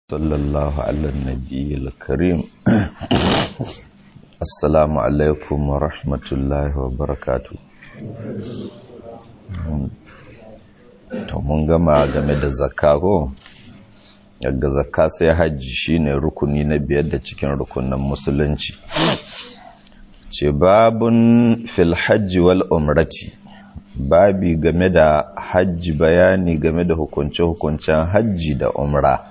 صلى الله على النبي الكريم السلام عليكم ورحمة الله وبركاته to mun gama game da zakka ko daga zakka sai hajji shine rukuni na biyar da cikin rukunin musulunci ce babun fil hajji wal umrati babi game da hajji bayani game da hukunce-hukuncen hajji da umra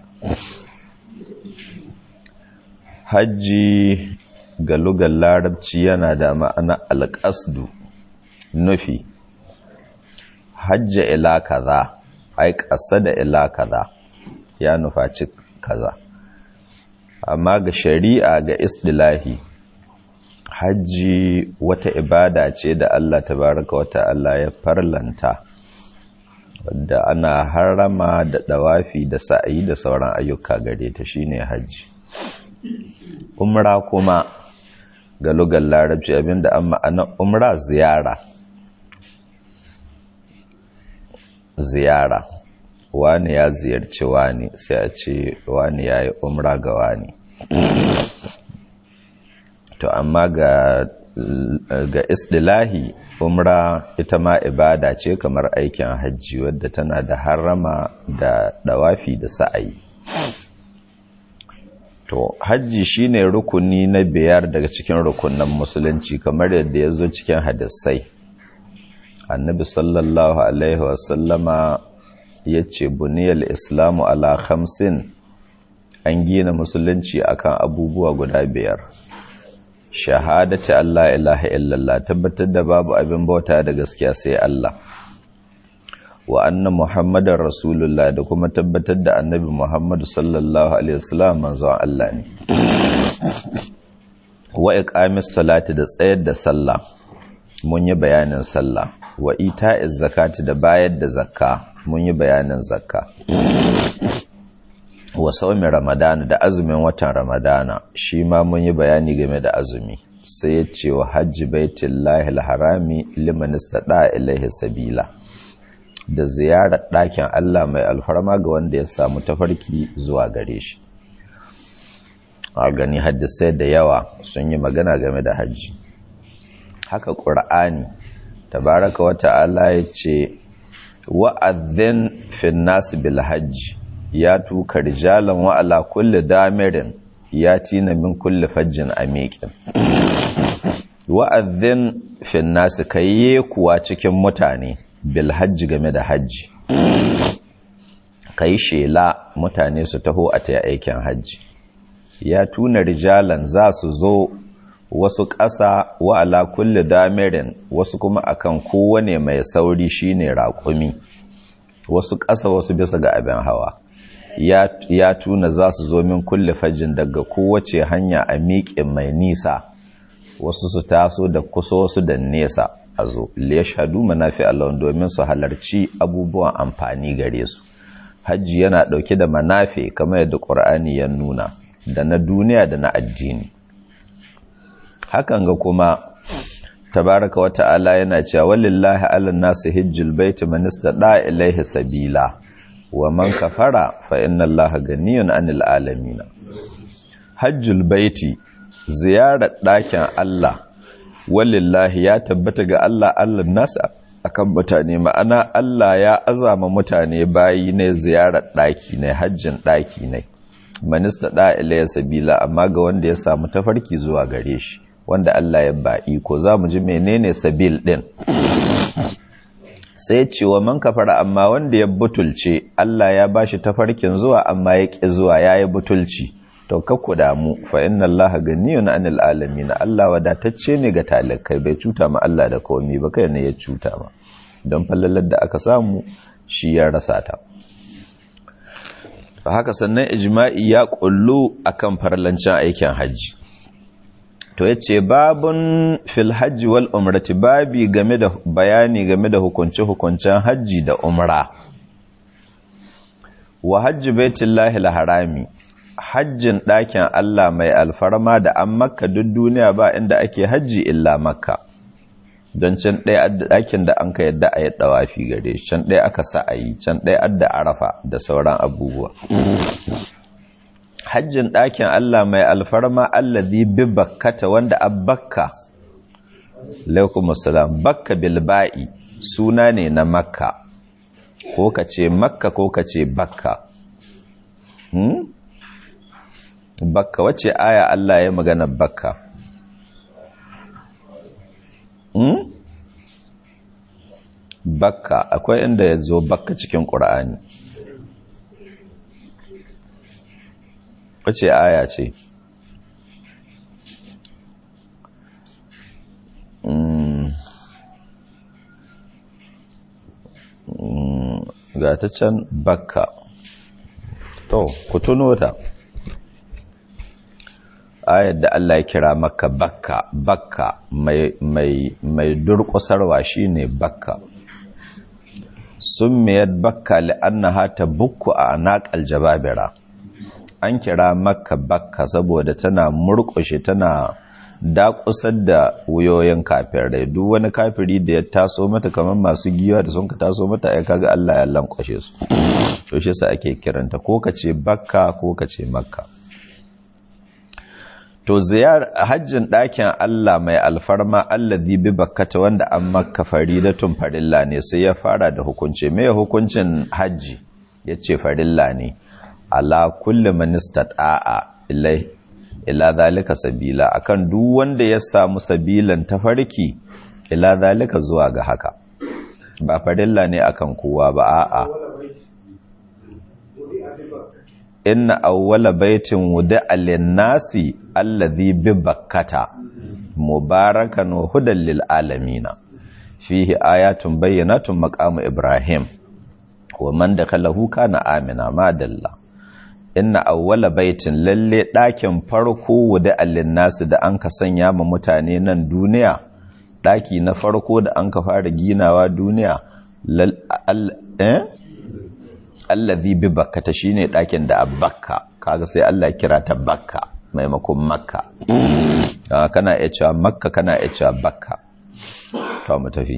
hajji ga lugar larabci yana da ma'ana alƙasdu nufi hajja ila kaza ai ƙasa da ila kaza ya nufaci kaza amma ga shari'a ga istilahi hajji wata ibada ce da Allah tabaraka wata Allah ya farlanta wadda ana harama da dawafi da sa'ayi da sauran ayyuka gare ta shine hajji umra kuma ga lugar larabci abinda an ma'ana umra ziyara ziyara wani ya ziyarci wani sai a ce wani ya yi umra ga wani to amma ga ga istilahi umra ita ma ibada ce kamar aikin hajji wadda tana da harama da dawafi da sa'ayi to hajji shine rukuni na biyar daga cikin rukunan musulunci kamar yadda ya zo cikin hadisai annabi sallallahu alaihi wasallama ya ce buniyar islamu ala khamsin an gina musulunci akan abubuwa guda biyar shahadati Allah ilaha illallah tabbatar da babu abin bauta da gaskiya sai Allah wa anna muhammadar rasulullah da kuma tabbatar da annabi muhammadu sallallahu alaihi wasallam manzon Allah ne wa iqamis salati da tsayar da sallah mun yi bayanin sallah wa ita'iz zakati da bayar da zakka mun yi bayanin zakka wa saumin ramadana da azumin watan ramadana shi ma mun yi bayani game da azumi sai ya ce wa hajji baitullahi alharami liman istada ilaihi sabila da ziyarar ɗakin Allah mai alfarma ga wanda ya samu tafarki zuwa gare shi a gani hadisai da yawa sun yi magana game da hajji haka ƙur'ani tabaraka wa ta'ala ya ce wa'adhin fin nasu bil hajji ya tuka rijalan wa ala kulli damirin ya tina min kulli fajjin amiqin wa'adhin fin nasu kayye kuwa cikin mutane bil hajji game da hajji kai shela mutane su taho a ta aikin hajji ya tuna rijalan za su zo wasu ƙasa wa ala kulli damirin wasu kuma akan kowane mai sauri shine raƙumi wasu ƙasa wasu bisa ga abin hawa ya, ya tuna za su zo min kulle fajin daga kowace hanya a miƙin mai nisa wasu su taso da kusa wasu da nesa a zo liyashhadu manafi Allah domin su halarci abubuwan amfani gare su hajji yana ɗauke da manafi kamar yadda ƙur'ani ya nuna da na duniya da na addini hakan ga kuma tabaraka wa ta'ala yana cewa walillahi alan nasu hijjul baiti man istada ilaihi sabila wa man kafara fa inna allaha ganiyun anil alamin hajjul baiti ziyarar ɗakin Allah walillahi ya tabbata ga Allah Allah nasu akan mutane ma'ana Allah ya azama mutane bayi ne ziyarar ɗaki ne hajjin ɗaki ne man istada ilaihi sabila amma ga wanda ya samu tafarki zuwa gare shi wanda Allah ya ba iko za mu ji menene sabil din sai ce wa man kafara amma wanda ya butulce Allah ya bashi tafarkin zuwa amma ya ƙi zuwa yayi butulci to kakku damu fa inna Allaha ganiyun anil alamin Allah wadatacce ne ga talakai bai cuta ma Allah da komai ba kai ne ya cuta ma don fallalar da aka samu shi ya rasa ta haka sannan ijma'i ya kullu akan farlancin aikin hajji to ya ce babun fil hajji wal umrati babi game da bayani game da hukunce-hukuncen hajji da umra wa hajji baitullahi harami hajjin ɗakin Allah mai alfarma da an makka duk duniya ba inda ake hajji illa makka don can ɗaya ɗakin da an ka yadda a yi ɗawafi gare can ɗaya aka sa a yi can ɗaya adda arafa da sauran abubuwa hajjin ɗakin Allah mai alfarma allazi bi bakkata wanda abbakka alaikum assalam bakka bilba'i suna ne na makka ko ka ce makka ko ka ce bakka hmm? bakka wace aya Allah ya magana bakka hmm? bakka akwai inda ya zo bakka cikin ƙura'ani wace aya ce ga ta can bakka to ku tuno ta ayar da Allah ya kira maka bakka bakka mai mai mai durƙusarwa shine bakka summiyat bakka li'annaha tabukku a anaqal jababira an kira makka bakka saboda tana murƙushe tana dakusar da wuyoyin kafirai duk wani kafiri da ya taso mata kamar masu giwa da sun ka taso mata ya kaga Allah ya lankwashe su to shi yasa ake kiranta ko kace bakka ko kace makka to ziyar hajjin ɗakin Allah mai alfarma allazi bi bakkata wanda an makka faridatun farilla ne sai ya fara da hukunci me hukuncin hajji yace farilla ne ala kulli man istata'a ilai ila zalika sabila akan duk wanda ya samu sabilan tafarki ila zalika zuwa ga haka ba farilla ne akan kowa ba a'a inna awwala baitin wudi'a lin-nasi alladhi bi bakkata mubarakan wa hudan lil alamin fihi ayatun bayyinatun maqamu ibrahim wa man dakhalahu kana amina madalla inna awwala baitin lalle ɗakin farko wuda allin nasu da an ka sanya ma mutane nan duniya ɗaki na farko da an ka fara ginawa duniya allazi bi bakkata shine ɗakin da bakka kaga sai Allah kira ta bakka maimakon makka kana iya cewa makka kana iya cewa bakka to mu tafi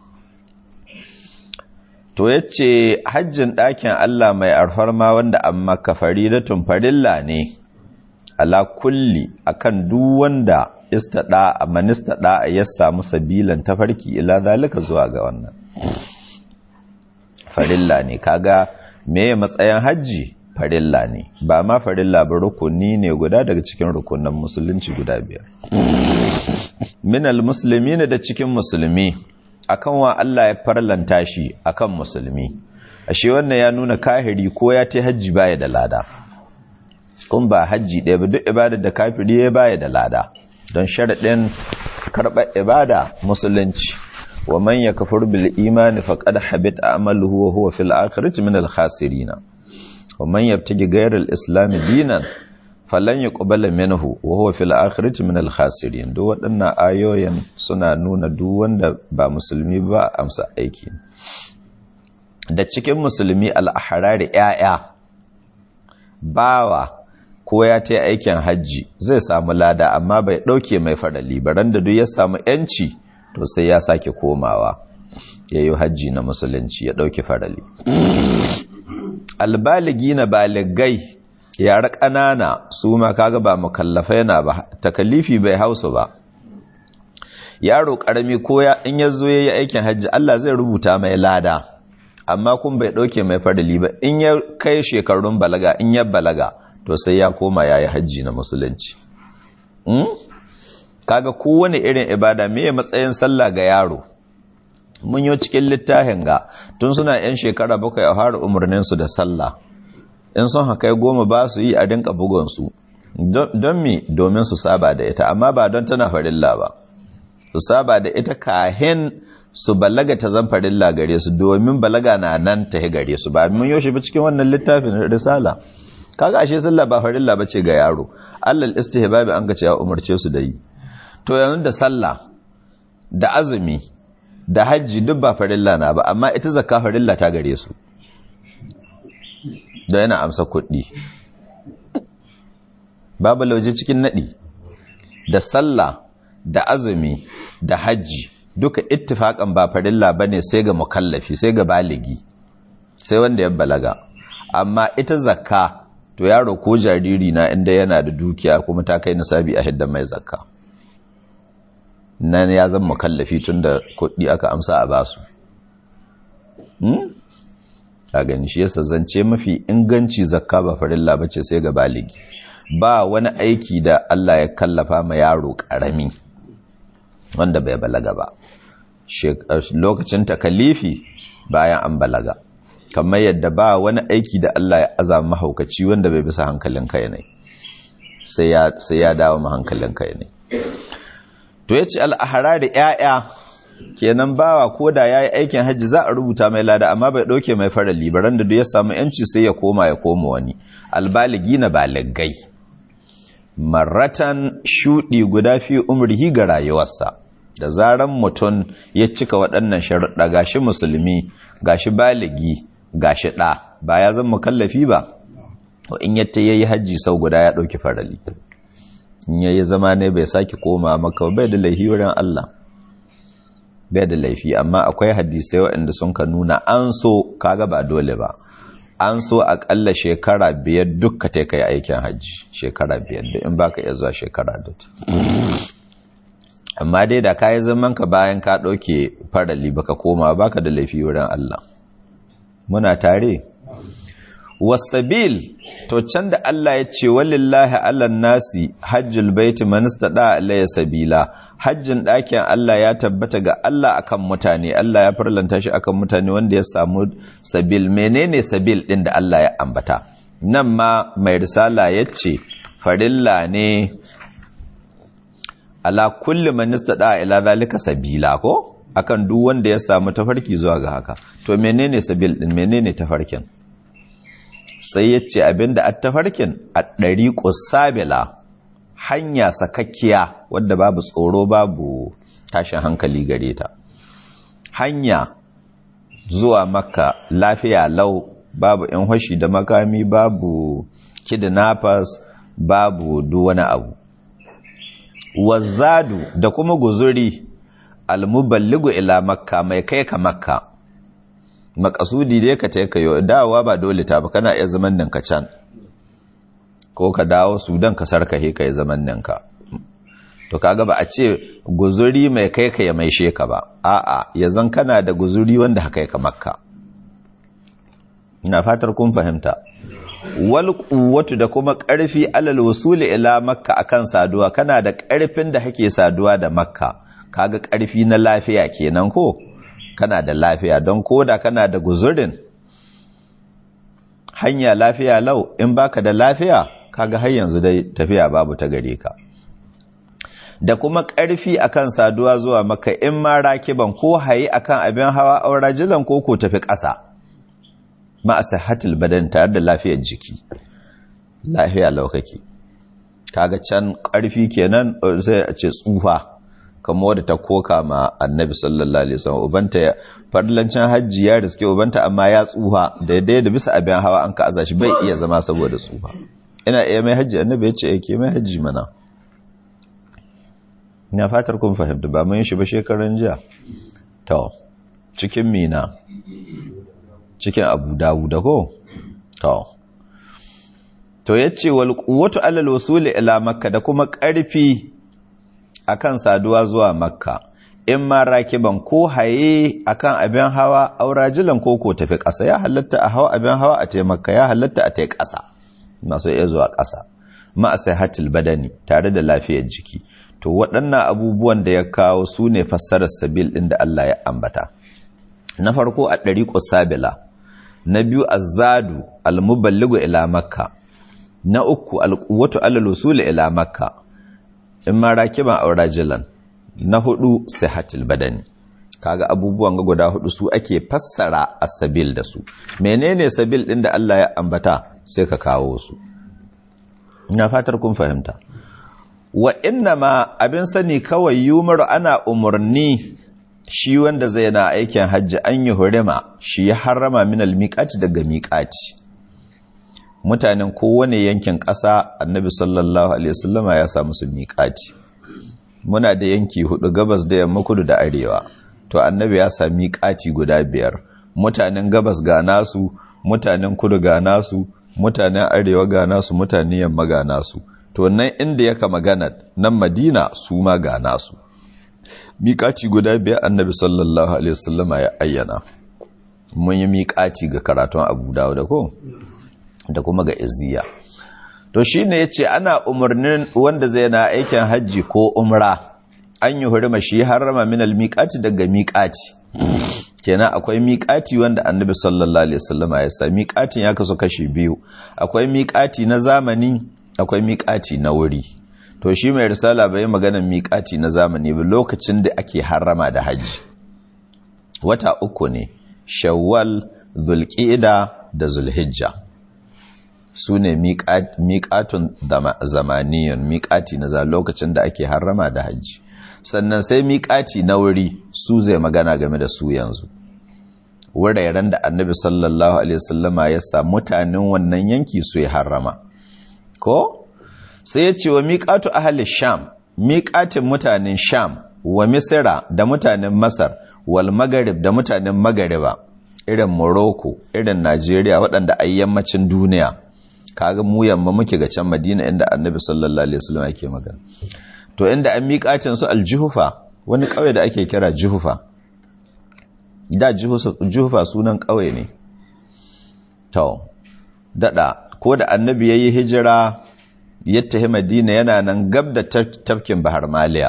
to yace hajjin ɗakin Allah mai alfarma wanda an maka faridatun farilla ne ala kulli akan duk wanda istada man istada ya samu sabilan tafarki ila zalika zuwa ga wannan farilla ne kaga meye matsayin hajji farilla ne ba ma farilla ba rukuni ne guda daga cikin rukunan musulunci guda biyar minal muslimin da cikin musulmi akan wa Allah ya farlanta shi akan musulmi ashe wannan ya nuna kahiri ko ya ta hajji baya da lada kun ba hajji ɗaya ba duk ibadar da kafiri ya baya da lada don sharaɗin karɓar ibada musulunci wa man yakfur bil imani faqad habita amaluhu wa huwa fil akhirati min al khasirin wa man yabtaghi ghayra al islam dinan falan yuqbala minhu wa huwa fil akhirati min al khasirin duk waɗannan ayoyin suna nuna duk wanda ba musulmi ba amsa aiki da cikin musulmi al ahrari yaya bawa ko ya ta aikin hajji zai samu lada amma bai ɗauke mai farali baran da duk ya samu yanci to sai ya sake komawa ya yi hajji na musulunci ya ɗauki farali albaligi na baligai yara ƙanana su ma kaga ba mukallafai na ba takalifi bai hausa ba yaro ƙarami ko ya in ya zo ya yi aikin hajji Allah zai rubuta mai lada amma kun bai ɗauke mai farali ba in ya kai shekarun balaga in ya balaga to sai ya koma ya yi hajji na musulunci kaga kowane irin ibada me matsayin sallah ga yaro mun yi cikin littafin ga tun suna yan shekara bakwai a fara umarninsu da sallah in sun haka goma ba su yi a dinka bugonsu don mi domin su saba da ita amma ba don tana farilla ba su saba da ita kahin su balaga ta zan farilla gare su domin balaga na nan ta gare su ba mun yoshi ba cikin wannan littafin risala kaga ashe sallah ba farilla bace ga yaro allal istihbabi an ga cewa umarce su da yi to yanzu da sallah da azumi da hajji duk ba farilla na ba amma ita zakka farilla ta gare su da yana amsa kuɗi babu lauje cikin naɗi da sallah da azumi da hajji duka ittifakan ba farilla bane sai ga mukallafi sai ga baligi sai wanda ya balaga amma ita zakka to yaro ko jariri na inda yana da dukiya kuma ta kai nisabi a hidda mai zakka nan ya zama mukallafi tun da kuɗi aka amsa a basu a gani shi yasa zance mafi inganci zakka ba farilla bace sai ga baligi ba wani aiki da Allah ya kallafa ma yaro karami wanda bai balaga ba lokacin takalifi bayan an balaga kamar yadda ba wani aiki da Allah ya azama mahaukaci wanda bai bisa hankalin kai ne sai ya dawo ma hankalin kai ne to yace al-ahrar da 'ya'ya kenan bawa ko da ya yi aikin hajji za a rubuta mai lada amma bai ɗauke mai fara libaran da ya samu yanci sai ya koma ya koma wani albaligi na baligai maratan shuɗi guda fi umrihi ga rayuwarsa da zaran mutum ya cika waɗannan sharuɗa gashi musulmi gashi baligi gashi ɗa ba ya zan mukallafi ba in yatta ya yi hajji sau guda ya ɗauki farali in ya yi zama ne bai sake koma maka bai da laifi wurin Allah bai da laifi amma akwai hadisai waɗanda sun ka nuna an so kaga ba dole ba an so akalla shekara biyar dukka ta kai aikin hajji shekara biyar da in baka iya zuwa shekara da amma dai da kayi zaman ka bayan ka ɗauke farali baka koma baka da laifi wurin Allah muna tare wasabil to can da Allah ya ce walillahi allan nasi hajjul baiti man istada alayya sabila hajjin ɗakin Allah ya tabbata ga Allah akan mutane Allah ya farlanta shi akan mutane wanda ya samu sabil menene sabil ɗin da Allah ya ambata nan ma mai risala ya ce farilla ne ala kulli man istada ila zalika sabila ko akan duk wanda ya samu tafarki zuwa ga haka to menene sabil ɗin menene tafarkin sai ya ce abinda a tafarkin a ɗari sabila hanya sakakkiya wadda babu tsoro babu tashin hankali gare ta hanya zuwa makka lafiya lau babu in hashi da makami babu kidnappers babu wani abu wazzadu da kuma guzuri almuballigu ila makka mai kai ka makka makasudi dai ka taika yau dawowa ba dole ta ba kana iya zaman ninka can ko ka dawo sudan ka sarka he ka yi zaman ninka to kaga ba a ce guzuri mai kai ka ya mai sheka ba a'a ya zan kana da guzuri wanda haka ka makka ina fatar kun fahimta wal quwwatu da kuma karfi alal wusuli ila makka akan saduwa kana da karfin da hake saduwa da makka kaga karfi na lafiya kenan ko kana da lafiya don koda kana da guzurin hanya lafiya lau in baka da lafiya kaga har yanzu dai tafiya babu ta gare ka da kuma ƙarfi akan saduwa zuwa maka in ma rakiban ko haye akan abin hawa aura jilan ko ko tafi ƙasa ma asihatul badan tare da lafiyar jiki lafiya lau kake kaga can ƙarfi kenan sai a ce tsufa kamar wadda ta koka ma annabi sallallahu alaihi wasallam ubanta ya farlancin hajji ya riske ubanta amma ya tsufa daidai da bisa abin hawa an ka aza shi bai iya zama saboda tsufa ina iya mai hajji annabi ya ce yake mai hajji mana ina fatar kun fahimta ba mun shi ba shekaran jiya to cikin mina cikin abu dawuda ko to to yace wal quwwatu alal wasuli ila makka da kuma ƙarfi akan saduwa zuwa makka in ma rakiban ko haye akan abin hawa aurajilan ko ko tafi ƙasa ya halatta a hawa abin hawa a taimaka ya halatta a tai ƙasa masu iya zuwa ƙasa ma hatil badani tare da lafiyar jiki to waɗannan abubuwan da ya kawo su ne fassarar sabil ɗin da Allah ya ambata na farko a ɗari sabila na biyu azzadu almuballigu ila makka na uku alquwwatu alal usul ila makka in ma rakiban aurajilan na hudu sihatul badani kaga abubuwan ga guda hudu su ake fassara as-sabil da su menene sabil din da Allah ya ambata sai ka kawo su ina fatar kun fahimta wa ma abin sani kawai yumar ana umurni shi wanda zai na aikin hajji an yi hurima shi ya harrama min al-miqati daga miqati mutanen kowane yankin ƙasa annabi sallallahu alaihi wasallama ya samu su miƙati muna da yanki hudu gabas da yamma kudu da arewa to annabi ya sami miƙati guda biyar mutanen gabas ga nasu mutanen kudu ga nasu mutanen arewa ga nasu mutanen yamma ga nasu to nan inda yaka magana nan madina su ma ga nasu miƙaci guda biyar annabi sallallahu alaihi wasallama ya ayyana mun yi miƙaci ga karatun abu dawo da ko da kuma ga izziya to shi ne ya ce ana umarnin wanda zai na aikin hajji ko umra an yi hurima shi harama min almiƙati daga miƙati kenan akwai miƙati wanda annabi sallallahu alaihi wasallama ya sa miƙatin ya kasu kashi biyu akwai miƙati na zamani akwai miƙati na wuri to shi mai risala bai magana miƙati na zamani ba lokacin da ake harama da hajji wata uku ne shawwal zulqa'da da zulhijja su ne miƙatun zamaniyun miƙati na lokacin da ake harama da hajji sannan sai miƙati na wuri su zai magana game da su yanzu wuraren da annabi sallallahu alaihi wasallama ya sa mutanen wannan yanki su yi harama ko sai ya ce wa miƙatu ahalin sham miƙatin mutanen sham wa misira da mutanen masar wal magarib da mutanen magariba irin morocco irin najeriya waɗanda a yammacin duniya kaga mu yamma muke ga can madina inda annabi sallallahu alaihi wasallam yake magana to inda an miƙacin su aljuhufa wani ƙauye da ake kira juhufa da juhufa sunan ƙauye ne to dada ko da annabi yayi hijira ya tafi madina yana nan gab da tafkin bahar maliya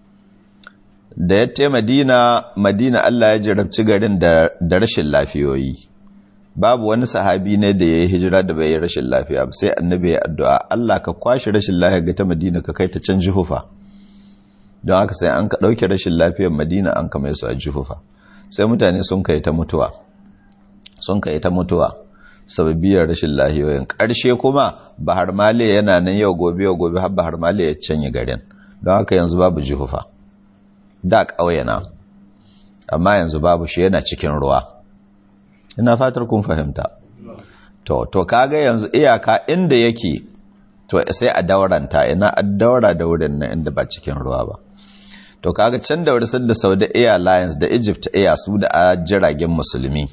da ya tafi madina madina Allah ya jarabci garin da rashin lafiyoyi babu wani sahabi ne da ya yi hijira da bai yi rashin lafiya ba sai annabi ya addu'a Allah ka kwashe rashin lafiya ga ta madina ka kai ta can jihufa don haka sai an ka ɗauke rashin lafiyar madina an kama su a jihufa sai mutane sun kai ta mutuwa sun kai ta mutuwa sababiyar rashin lahiyoyin ƙarshe kuma bahar maliya yana nan yau gobe yau gobe har bahar maliya ya canye garin don haka yanzu babu jihufa da ƙauyena amma yanzu babu shi yana cikin ruwa ina fatar kun fahimta to to kaga yanzu iyaka inda yake to sai a dauranta ina a daura da wurin nan inda ba cikin ruwa ba to kaga can da wurin da Saudi Airlines da Egypt Air su da jiragen musulmi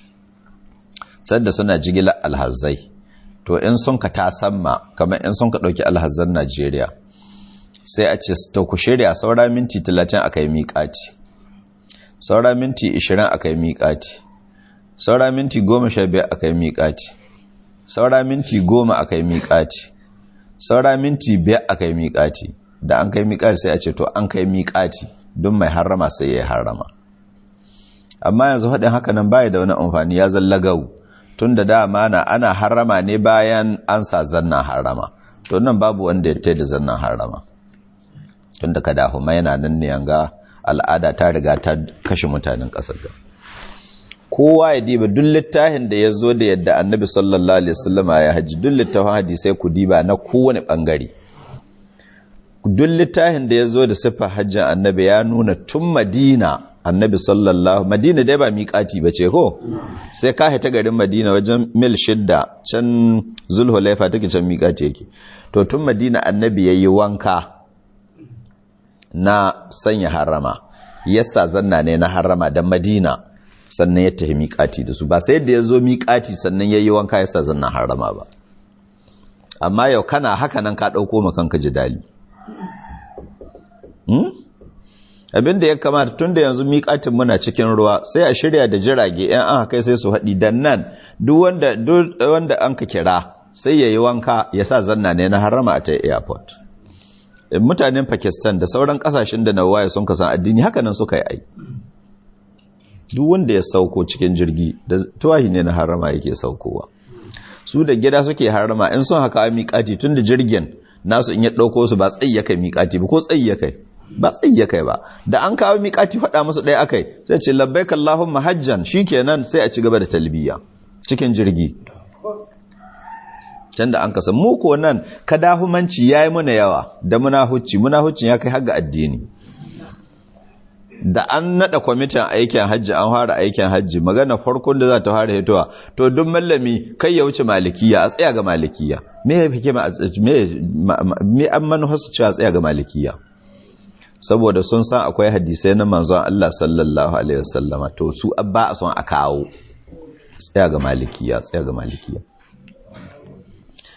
sadda suna jigilar alhazai to in sun ka tasamma kamar in sun ka dauki alhazan Najeriya sai a ce to ku shirya saura minti 30 akai miƙati saura minti 20 akai miƙati saura minti goma sha biyar a kai miƙati saura minti goma a kai miƙati saura minti biyar a kai miƙati da an kai miƙati sai a ce to an kai miƙati don mai harrama sai ya harrama amma yanzu haɗin haka nan baya da wani amfani ya zalla gau tun da dama na ana harrama ne bayan an sa zanna harrama to nan babu wanda ya da zannan harrama tun da kada huma yana nan ne yanga al'ada ta riga ta kashe mutanen ƙasar ga kowa ya diba duk littafin da ya zo da yadda annabi sallallahu alaihi wasallama ya haji duk littafin hadisai ku diba na kowane bangare duk littafin da ya zo da siffar hajjin annabi ya nuna tun madina annabi sallallahu madina dai ba miƙati ba ce ko sai ka ta garin madina wajen mil shidda can zulhulaifa take can miƙati yake to tun madina annabi ya yi wanka na sanya harama yasa zanna ne na harama da madina sannan ya tafi miƙati da su ba sai da ya zo miƙati sannan ya yi wanka yasa zanna harama ba amma yau kana haka nan ka ɗauko makanka ji dali abinda ya kamata tun da yanzu miƙatin muna cikin ruwa sai a shirya da jirage yan an haka sai su haɗi dan nan duk wanda an ka kira sai ya yi wanka ya sa zanna ne na harama a ta airport mutanen pakistan da sauran kasashen da na waye sun kasan addini haka nan suka yi ai duk wanda ya sauko cikin jirgi da tuwahi ne na harama yake saukowa su da gida suke harama in sun haka miƙati tun da jirgin nasu in ya ɗauko su ba tsayi ya kai miƙati ba ko tsayi ya kai ba tsayi ya kai ba da an kawo miƙati faɗa musu ɗaya akai sai ce labbaik Allahumma hajjan shikenan sai a ci gaba da talbiya cikin jirgi can da an kasa mu ko nan kadahumanci yayi muna yawa da munahucci munahuccin ya kai har ga addini da an nada kwamitin aikin hajji an fara aikin hajji magana farkon da za ta fara hitowa to duk mallami kai ya wuce malikiya a tsaya ga malikiya me ya fike me an manuharsu cewa a tsaya ga malikiya saboda sun san akwai hadisai na manzon Allah sallallahu alaihi wasallama to su abba a son a kawo tsaya ga malikiya tsaya ga malikiya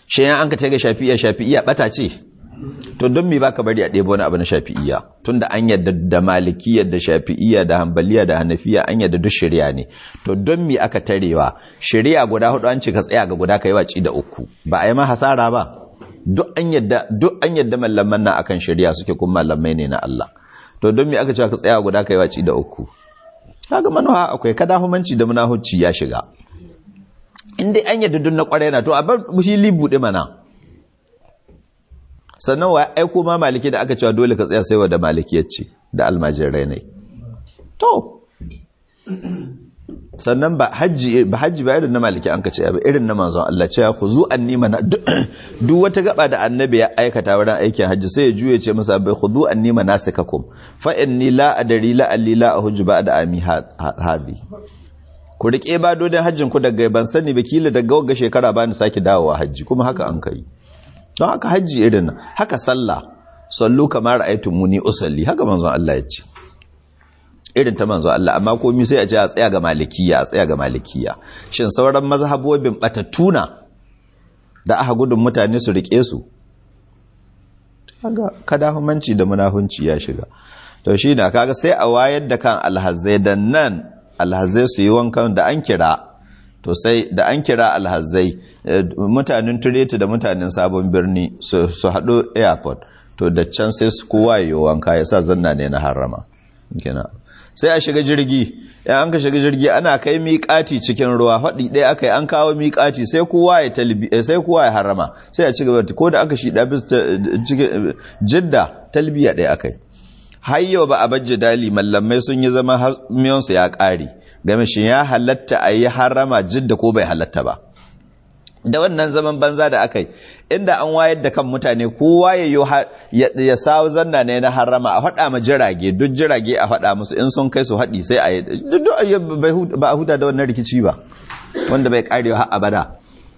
shi yan an ka ga shafi'iyya shafi'iyya bata ce to don me baka bari a ɗebo wani abu na shafi'iyya tunda an yadda da malikiyya da shafi'iyya da hanbaliya da hanafiya an yadda duk shari'a ne to don me aka tarewa shari'a guda hudu an ce ka tsaya ga guda kai waci da uku ba a yi ma hasara ba duk an yadda duk an yadda mallaman nan akan shari'a suke kuma mallamai ne na Allah to don me aka ce ka tsaya guda kai waci da uku kaga manuha akwai kadahumanci da munahucci ya shiga in dai an yadda duk na kwarai na to a bar shi libuɗe mana sannan wa aiko ma maliki da aka cewa dole ka tsaya sai wa da malikiyar ce da almajirai ne to sannan ba hajji ba hajji ba irin na maliki an ka ce ba irin na manzon Allah cewa ku zu anni mana duk wata gaba da annabi ya aikata wurin aikin hajji sai ya juye ce masa bai khudhu anni manasikakum fa inni la adri la alli la ahujju ba'da ami hadi ku rike ba dodon hajjin ku daga ban sani ba kila daga wagga shekara ba ni sake dawowa hajji kuma haka an kai don haka hajji irin haka sallah sallu kamar muni usalli haka manzon Allah ya ce irin ta manzon Allah amma komai sai a ce a tsaya ga malikiya a tsaya ga malikiya shin sauran mazhabobin batattuna da aka gudun mutane su rike su kaga kadahumanci da munahunci ya shiga to shi na kaga sai a wayar da kan alhazai da nan alhazai su yi wankan da an kira to sai da an kira alhazai mutanen tureti da mutanen sabon birni su haɗu airport to da can sai su kowa yi wanka ya sa zanna ne na harama sai a shiga jirgi ya an ka shiga jirgi ana kai miƙati cikin ruwa faɗi ɗaya aka yi an kawo miƙati sai kowa ya talbi sai kowa ya harama sai a ci gaba ko da aka shi ɗabis jidda talbiya ɗaya aka yi har yau ba a bajje dali mallamai sun yi zama miyansu ya ƙare game shi ya halatta a yi harama jidda ko bai halatta ba da wannan zaman banza da aka yi inda an wayar da kan mutane kowa ya ya sawo zanna ne na harama a faɗa ma jirage duk jirage a faɗa musu in sun kai su haɗi sai a yi ba a huta da wannan rikici ba wanda bai ƙarewa har abada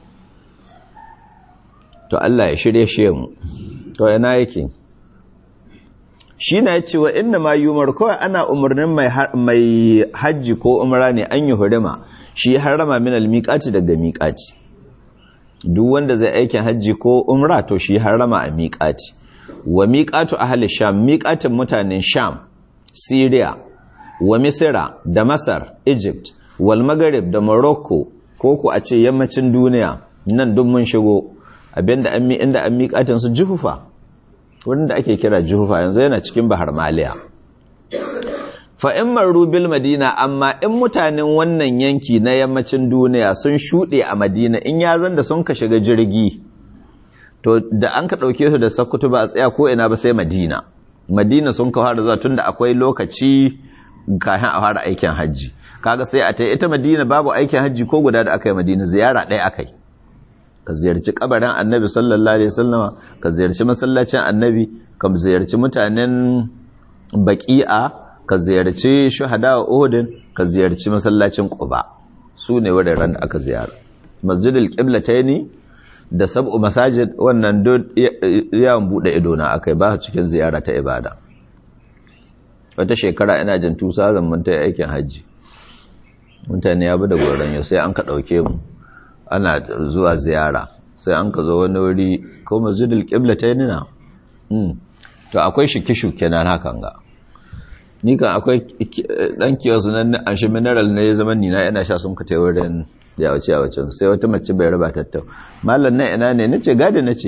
to Allah ya shirye shi mu to yana yake shi na ce wa inna ma yumar kawai ana umarnin mai hajji ko umra ne an yi hurima shi harama min almiqati daga miqati duk wanda zai aikin hajji ko umra to shi harama a miqati wa miqatu ahli sham miqatin mutanen sham syria wa misra da masar egypt wal maghrib da morocco ko ku a ce yammacin duniya nan duk mun shigo abinda an mi inda an miqatin su juhufa wurin da ake kira juhufa yanzu yana cikin bahar maliya fa'in maru bil madina amma in mutanen wannan yanki na yammacin duniya sun shuɗe a madina in ya zan da sun ka shiga jirgi to da an ka ɗauke su da sakutu ba a tsaya ko ina ba sai madina madina sun ka fara zuwa tun da akwai lokaci kafin a fara aikin hajji kaga sai a ta ita madina babu aikin hajji ko guda da aka yi madina ziyara ɗaya aka yi ka ziyarci kabarin annabi sallallahu alaihi wasallama ka ziyarci masallacin annabi ka ziyarci mutanen baqi'a ka ziyarci shuhada uhudin ka ziyarci masallacin quba su ne wuraren da aka ziyara masjidil qiblataini da sab'u masajid wannan duk yawan bude ido na akai ba cikin ziyara ta ibada wata shekara ina jin tusa zan mun ta aikin haji mutane ya bi da goron yau sai an ka dauke mu ana zuwa ziyara sai an ka zo wani wuri ko masjidil qiblatayn na to akwai shike-shuke nan hakan ga ni kan akwai dan kiyosu nan an shi mineral ne zaman ni na yana sha sun ka tai wurin ya wuce a wucin sai wata mace bai raba tattau mallan nan ina ne nace gadi nace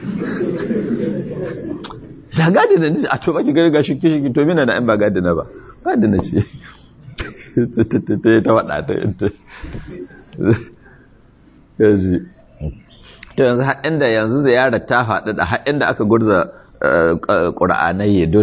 ya gadi na nace a to baki gari ga shike-shuke to mina na in ba gadi na ba gadi nace ta wada ta yaji to yanzu haɗin da yanzu ziyarar ta faɗi da haɗin da aka gurza ƙura'anai ya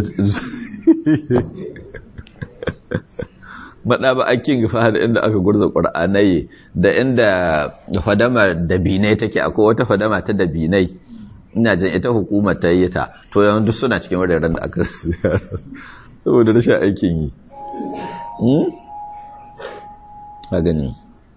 maɗa ba a king fa da inda aka gurza ƙura'anai da inda fadama dabinai take akwai wata fadama ta dabinai ina jan ita hukumar ta yi ta to yanzu suna cikin wuraren da aka ziyara saboda rashin aikin yi a gani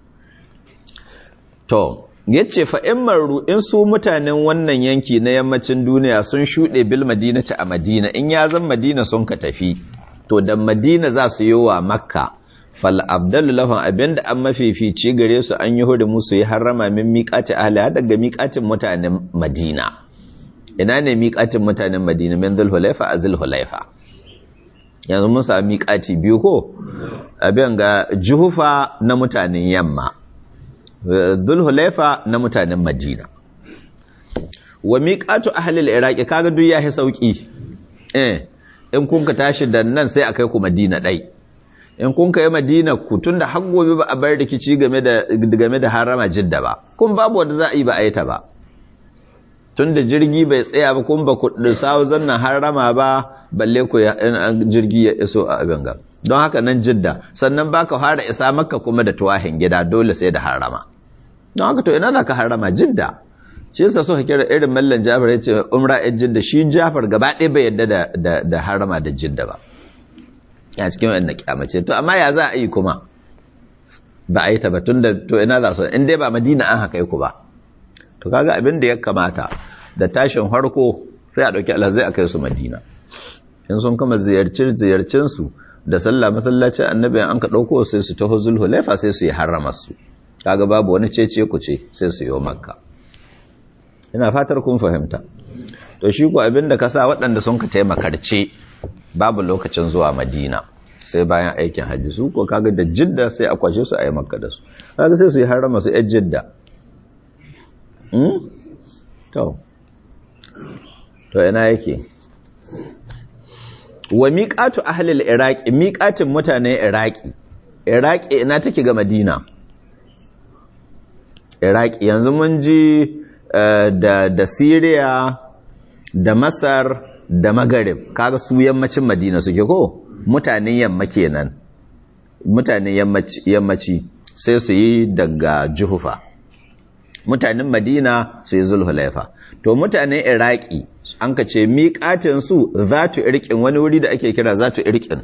To, yace fa in maru in su mutanen wannan yanki na yammacin duniya sun shuɗe bil madinati a Madina in ya zan Madina sun ka tafi to da Madina za su yi wa Makka fal abdalu lahum abinda an mafifici gare su an yi hudu musu yi harrama min miƙati ahli daga miƙatin mutanen Madina ina ne miƙatin mutanen Madina min Zulhulaifa a Zulhulaifa yanzu mun sami miƙati biyu ko abin ga Juhufa na mutanen yamma Zulhulaifa na mutanen Madina wa miƙatu ahli al-Iraq kaga duk yahi sauki eh in kun ka tashi da nan sai akai ku Madina dai in kun kai madina ku tun da har gobe ba a bar rikici game da game da harama jidda ba kun babu wanda za a yi ba a yi ta ba tun da jirgi bai tsaya ba kun ba ku sawo zannan harama ba balle ku jirgi ya iso a abin ga don haka nan jidda sannan baka fara isa makka kuma da tuwahin gida dole sai da harama don haka to ina za ka harama jidda shi yasa suka kira irin mallan jafar ya ce umra yan jidda shi jafar gaba ɗaya bai yadda da harama da jidda ba ya cikin wanda kyamace to amma ya za a yi kuma ba a yi ta ba tun da to ina za su in dai ba madina an haka ku ba to kaga abin da ya kamata da tashin harko sai a ɗauki alhazai a kai su madina in sun kama ziyarcin ziyarcin su da sallah masallacin annabi an ka ɗauko sai su taho zulhulaifa sai su yi harrama su kaga babu wani cece ku ce sai su yi makka ina fatar kun fahimta to shi ko abin da ka sa waɗanda sun ka taimakarce babu lokacin zuwa madina sai bayan aikin hajji su ko kaga da jidda sai a kwashe su a yi makka da su kaga sai su yi harama su yan jidda to to ina yake wa miqatu ahli al-iraqi miqatin mutanen iraqi iraqi ina take ga madina iraqi yanzu mun ji da da syria da masar da magarib kaga su yammacin madina suke ko mutanen yamma kenan mutanen yammaci sai su yi daga juhufa mutanen madina su yi zulhulaifa to mutanen iraki an ka ce miƙatin su zatu irkin wani wuri da ake kira zatu irkin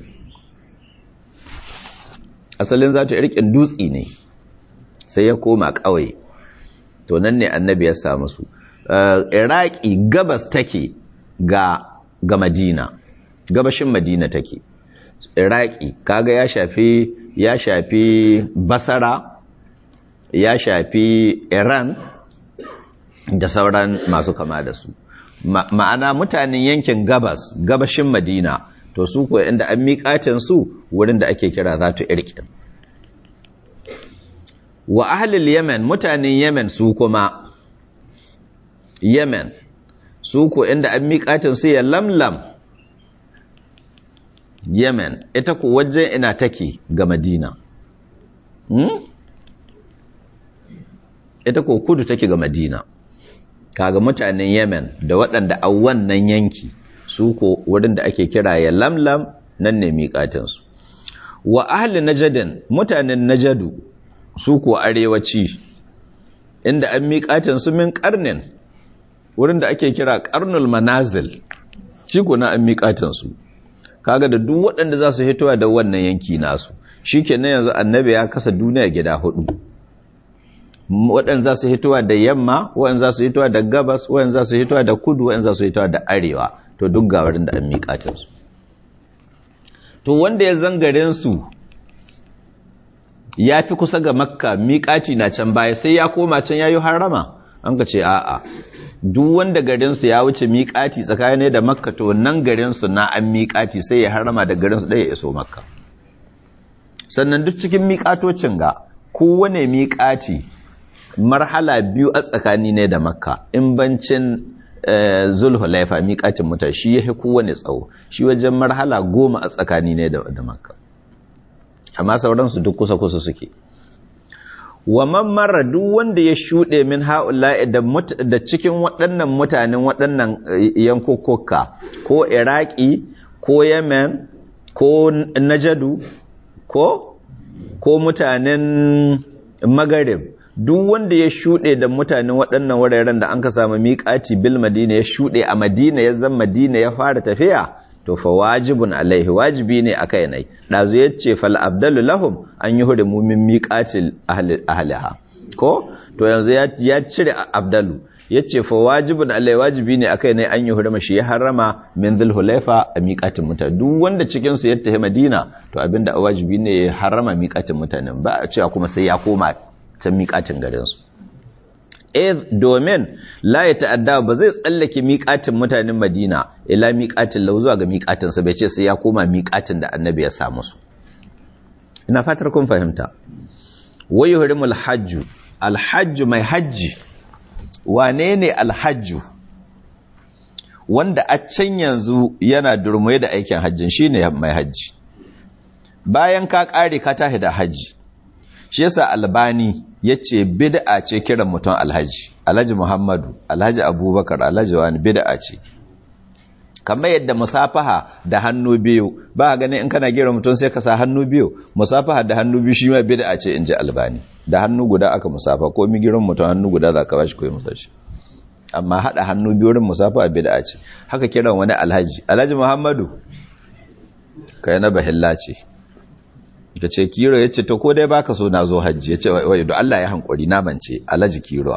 asalin zatu irkin dutsi ne sai ya koma ƙauye to nan ne annabi ya samu su iraki gabas take ga ga madina gabashin madina take iraki kaga ya shafi ya shafi basara ya shafi iran da sauran masu kama da su ma'ana mutanen yankin gabas gabashin madina to su kuwa inda an miƙatin su wurin da ake kira zatu irkin wa ahlul yemen mutanen yemen su kuma yemen su ko inda an miƙatin su ya lamlam yemen ita ku wajen ina take ga madina hmm? ita ko kudu take ga madina kaga mutanen yemen da waɗanda a wannan yanki su ko wurin da ake kira ya lamlam nan ne miƙatinsu wa ahli najadin mutanen najadu su ko arewaci inda an miƙatinsu min ƙarnin wurin da ake kira karnul manazil shi kuna an miƙatansu kaga da duk waɗanda za su hitowa da wannan yanki nasu shi kenan yanzu annabi ya kasa duniya gida hudu waɗanda za su hitowa da yamma waɗanda za su hitowa da gabas waɗanda za su hitowa da kudu waɗanda za su hitowa da arewa to duk ga wurin da an miƙatansu to wanda ya zangarin su ya fi kusa ga makka miƙaci na can baya sai ya koma can ya yi harama an ka ce a'a duk wanda garinsu ya wuce miƙati tsakanin da makka to nan garinsu na an miƙati sai ya harama da garinsu ɗaya iso makka sannan duk cikin miƙatocin ga kowane miƙati marhala biyu a tsakani ne da makka in bancin zulhulaifa miƙatin muta shi ya fi kowane tsawo shi wajen marhala goma a tsakani ne da makka amma sauransu duk kusa-kusa suke wa man marra duk wanda ya shuɗe min ha'ula'i da cikin waɗannan mutanen waɗannan yankukuka ko iraki ko yemen ko najadu ko ko mutanen magarib duk wanda ya shuɗe da mutanen waɗannan wuraren da an ka samu miƙati bil madina ya shuɗe a madina ya zama madina ya fara tafiya to fa wajibun alaihi wajibi ne a kai nai ɗazu ya ce fal abdalu lahum an yi hurimu min miƙatil ahliha ko to yanzu ya cire abdalu yace fa wajibun alai wajibi ne akai ne an yi hurma shi ya harama min dhulhulaifa a miƙatin mutane duk wanda cikin su ya tafi Madina to abinda wajibi ne ya harama miƙatin mutanen ba a cewa kuma sai ya koma can miƙatin garin su eh domin la ya ta'adda ba zai tsallake miƙatin mutanen Madina ila miƙatin lau zuwa ga miƙatin sa bai ce sai ya koma miƙatin da annabi ya sa musu ina fatar kun fahimta wayu hurimul hajju alhajju mai hajji wane ne alhajju wanda a can yanzu yana durmai da aikin hajjin shine mai hajji bayan ka kare ka tahi da hajji shi yasa albani yace bid'a ce kiran mutum alhaji alhaji muhammadu alhaji abubakar alhaji wani bid'a ce kamar yadda musafaha da hannu biyu ba ganin in kana gira mutum sai ka sa hannu biyu musafaha da hannu biyu shi ma bid'a ce in ji albani da hannu guda aka musafa ko mi girin mutum hannu guda za ka bashi ko musa shi amma hada hannu biyu rin musafaha bid'a ce haka kiran wani alhaji alhaji muhammadu kai na bahilla ce ta ce kiro ya ce to ko dai baka so na zo hajji ya ce wai da Allah ya hankuri na mance alhaji kiro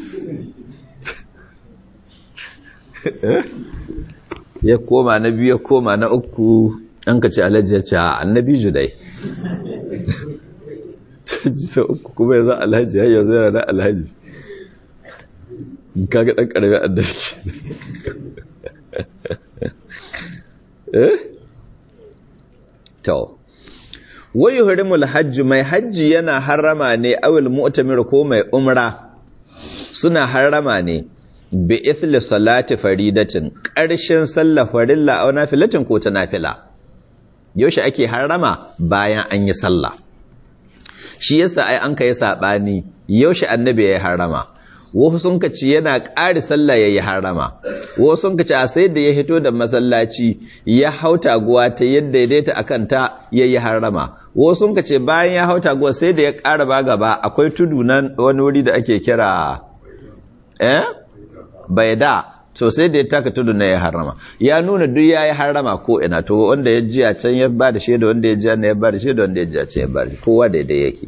ya koma na biyu ya koma na uku an ka ce alhaji ya ce annabi judai jisa uku kuma ya za alhaji ya yanzu yana na alhaji kaga ɗan ƙarfi annabi eh to wai hurimul hajji mai hajji yana harama ne awil mu'tamir ko mai umra suna harama ne bi ithli salati faridatin ƙarshen sallah farilla aw nafilatin ko ta nafila yaushe ake harama bayan an yi sallah shi yasa ai an kai sabani yaushe annabi ya harama wasu sun kaci yana ƙari sallah yayi harama wasu sun kaci a sai da ya hito da masallaci ya hauta guwa ta yadda ya daita akan ta yayi harama wasu sun kace bayan ya hauta guwa sai da ya ƙara ba gaba akwai tudu nan wani wuri da ake kira eh bai da to sai da ya taka tudu na ya harama ya nuna duk ya yi harama ko ina to wanda ya ji a can ya ba da shaida wanda ya ji a ya ba da shaida wanda ya ji a can ya ba da kowa daidai yake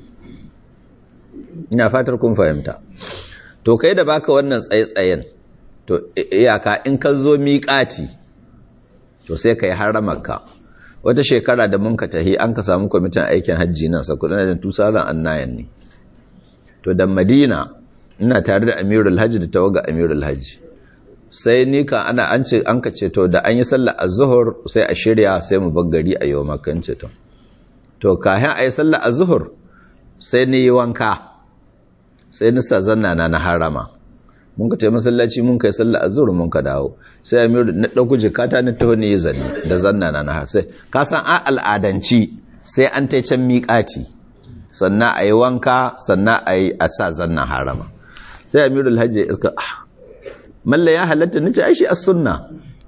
ina fatar kun fahimta to kai da baka wannan tsaye-tsayen to iyaka in ka zo miƙati to sai ka yi haramarka wata shekara da mun ka tahi an ka samu kwamitin aikin hajji nan sakudana da tusalan annayan ne to da madina ina tare da amirul hajji da tawaga amirul hajji sai ni ka ana an ce an ka ce to da an yi sallar azhur sai a shirya sai mu bar gari a yau makan ce to to kayan ayi sallar azhur sai ni yi wanka sai ni sa zanna na na harama mun ka tayi masallaci mun kai sallar azhur mun ka dawo sai amiru na dauko jikata na taho ne zanni da zanna na na sai ka san a al'adanci sai an tai can miƙati sannan ayi wanka sannan ayi a sa zanna harama sai amirul hajji iska malla ya halatta nace ai shi as-sunna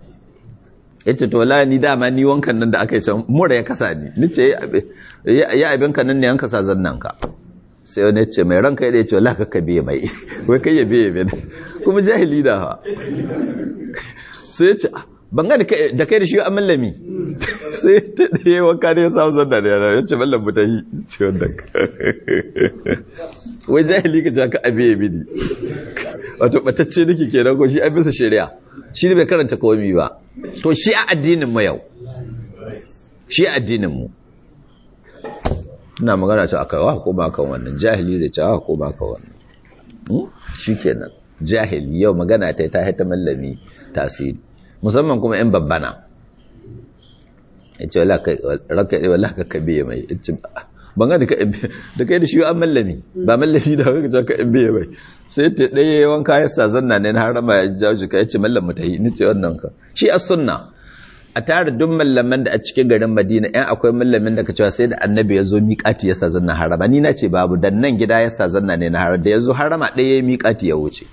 yace to la ni dama ni wankan nan da aka yi can mura ya kasa ni nace ya abin kan nan ne an kasa zannan ka sai wani yace mai ranka ya ce wallahi ka biye mai wai kai ya biye mai kuma jahili da ha sai yace ban ga da kai da shi an mallami sai ta ɗaya wanka ne ya samu zanna da yana yace mallam mu ta yi ce wannan wai jahili ka jaka abiye mini wato batacce nake kenan ko shi an bisa shari'a shi ne bai karanta komai ba to shi a addinin mu yau shi a addinin mu ina magana ta aka wa ko ba kan wannan jahili zai ce wa ko ba kan wannan shikenan jahili yau magana ta ta haita mallami tasiri musamman kuma in babbana yace wallahi kai ranka wallahi ka kabe mai yace ban ga da kai da shi an mallami ba mallami da haka ka in biye bai sai ta ɗaya wanka ya sa zanna ne na harama ya jawo shi ka yace mallam mutahi ni ce wannan ka shi as sunna a tare duk mallaman da a cikin garin Madina ɗan akwai mallamin da ka cewa sai da annabi ya zo miƙati ya sa zanna harama ni na ce babu dan nan gida ya sa zanna ne na harama da ya zo harama ɗaya ya miƙati ya wuce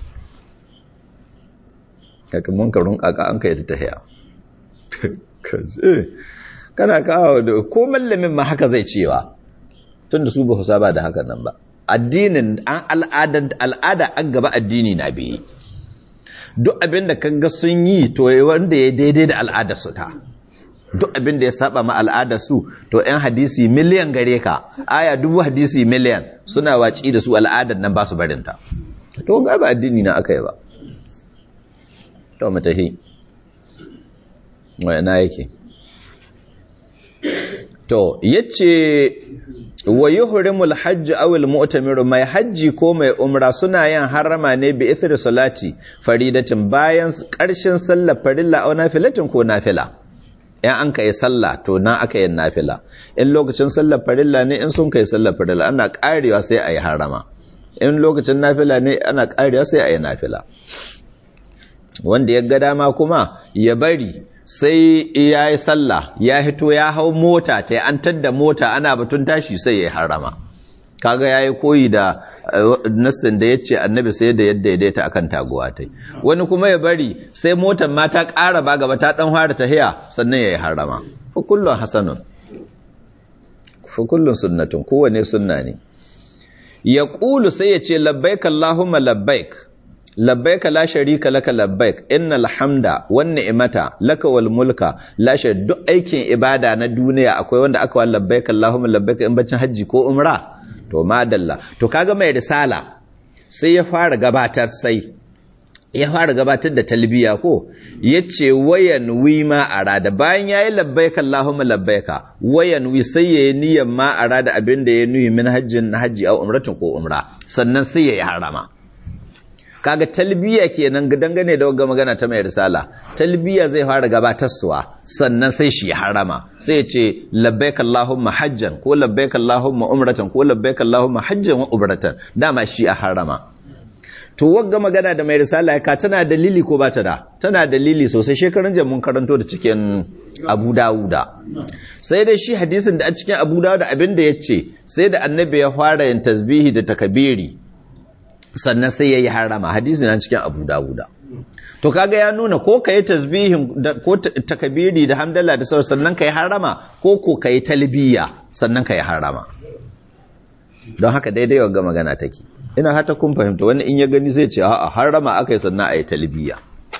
kaka mun ka runka ka an kai ta tahiya kana kawo da ko mallamin ma haka zai cewa tunda su ba saba da hakan nan ba addinin an al'ada al'ada an gaba addini na biye duk abin da kaga sun yi to wanda ya daidai da al'adar su ta duk abin da ya saba ma al'adar su to ɗan hadisi miliyan gare ka aya dubu hadisi miliyan suna waci da su al'adar nan ba su barin ta to ga ba addini na aka yi ba to matahi na yake to yace wa yuhrimul hajj aw al mu'tamir mai hajji ko mai umra suna yin harama ne bi ithri salati faridatin bayan karshen sallar farilla aw nafilatin ko nafila in an kai sallah to na aka yin nafila in lokacin sallar farilla ne in sun kai sallar farilla ana karewa sai ayi harama in lokacin nafila ne ana karewa sai ayi nafila wanda ya ga dama kuma ya bari sai ya yi sallah ya hito ya hau mota ta an tadda mota ana batun tashi sai ya harama kaga ya yi koyi da nassin da ya ce annabi sai da yadda ya daita akan taguwa ta wani kuma ya bari sai motar ma ta ƙara ba gaba ta ɗan fara tahiya sannan ya yi harama fa kullum hasanun fa kullum sunnatun kowane sunna ne ya ƙulu sai ya ce labbaik Allahumma labbaik labbaika la sharika laka labbaik innal hamda wan ni'mata laka wal mulka la duk aikin ibada na duniya akwai wanda aka wa labbaik allahumma labbaik in bacin haji ko umra to madalla to kaga mai risala sai ya fara gabatar sai ya fara gabatar da talbiya ko yace wayan wi ma arada bayan yayi labbaik allahumma labbaika wayan wi sai yayi niyyar ma arada abinda ya nuyi min hajjin haji au umratin ko umra sannan sai yayi harama kaga talbiya kenan dangane da wagga magana ta mai risala talbiya zai fara gabatarsuwa sannan sai shi harama sai ya ce labbaik allahumma hajjan ko labbaik allahumma umratan ko labbaik allahumma hajjan wa umratan dama shi a harama to wagga magana da mai risala ka tana dalili ko ba ta da tana dalili sosai shekarun jan mun karanto da cikin Abu Dawuda sai dai shi hadisin da a cikin Abu Dawuda abin da yace sai da annabi ya fara yin tasbihi da takabiri sannan sai ya yi harama hadisi na cikin abu dawuda to kaga ya nuna ko ka yi tasbihin ko takabiri da hamdallah da sauran sannan ka yi harama ko ko ka yi talbiya sannan ka yi harama don haka daidai wa magana take ina hata kun fahimta wani in ya gani zai ce a harama aka yi sannan a yi talbiya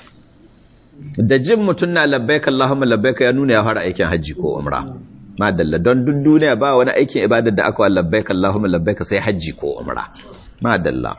da jin mutum na labbaika Allahumma labbaika ya nuna ya fara aikin hajji ko umra madalla don duk duniya ba wani aikin ibadar da aka wa labbaika Allahumma labbaika sai hajji ko umra madalla